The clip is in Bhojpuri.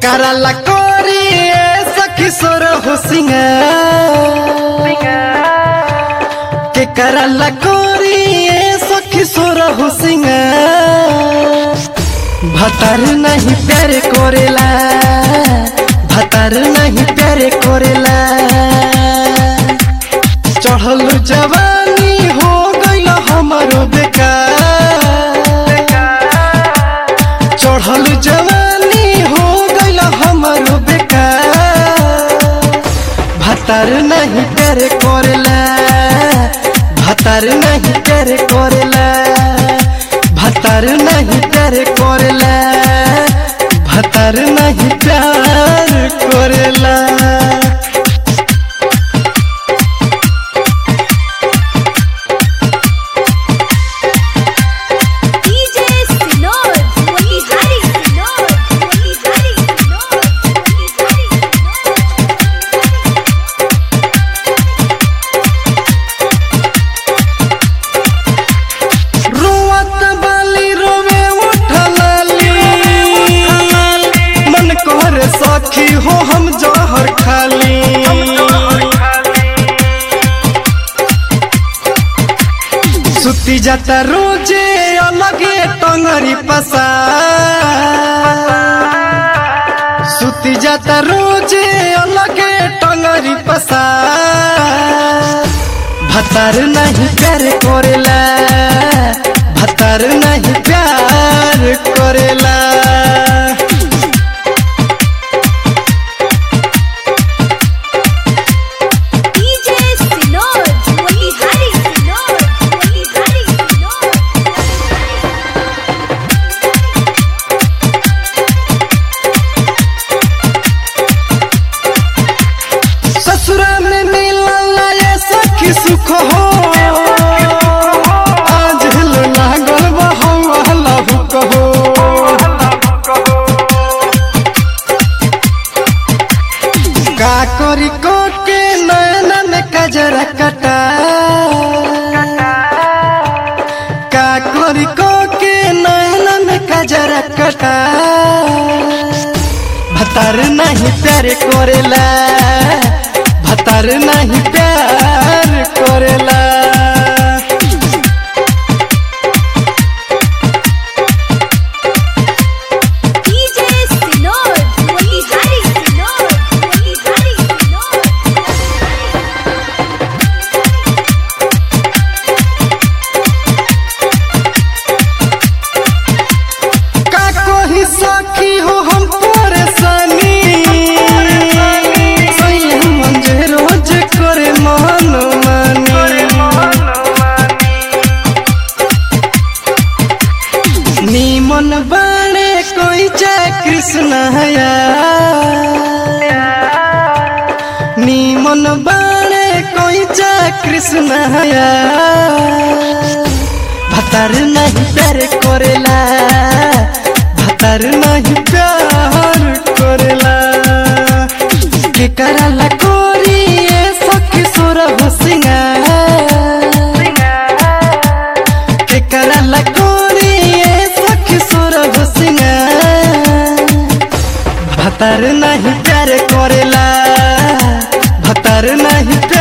कराला कोरी सखी सोर हो के कराला कोरी सखी सोर हो भतार नहीं प्यार कोरेला भतार नहीं प्यार कोरेला चढ़ल जवानी हो गईल हमारो बेकार चढ़ल जवानी हो गईल हमारो बेकार भतार नहीं प्यार कोरेला भतार नहीं प्यार कोरेला भतार नहीं प्यार कोरेला भतार नहीं प्यार कोरेला DJ Sinod, Motihari Sinod, Motihari Sinod, Motihari रोवत बाली रोवे उठलाली मन कर सखी हो हम जहर खाली सुती जाता रोजे अलगे टंगरी पसा सुती जाता रोजे अलगे टंगरी पसा भतार नहीं प्यार करेला भतार नहीं प्यार करेला DJ Sinod, Motihari Sinod, Motihari Sinod. ससुरा में मिलल ये सखी सुख हो आज हिल लागल बहला हुक हो का करी को के नैना में कजरा कटा का करी को के नैना में कजरा कटा भतार नहीं प्यार करेला भतार नहीं प्यार करेला DJ Sinod, Motihari Sinod, Motihari Sinod. का कोई सखी हो हम परेशानी सही मंजे रोज करे मन मानी नीमन बाणे कोई जय कृष्ण हया नीमन बाणे कोई जय कृष्ण हया भतार नहीं प्यार करेला भतार नहीं प्यार करेला के कराला कोरी ये सखी सोर हो के कराला कोरी ये सखी सोर हो भतार नहीं प्यार करेला भतार नहीं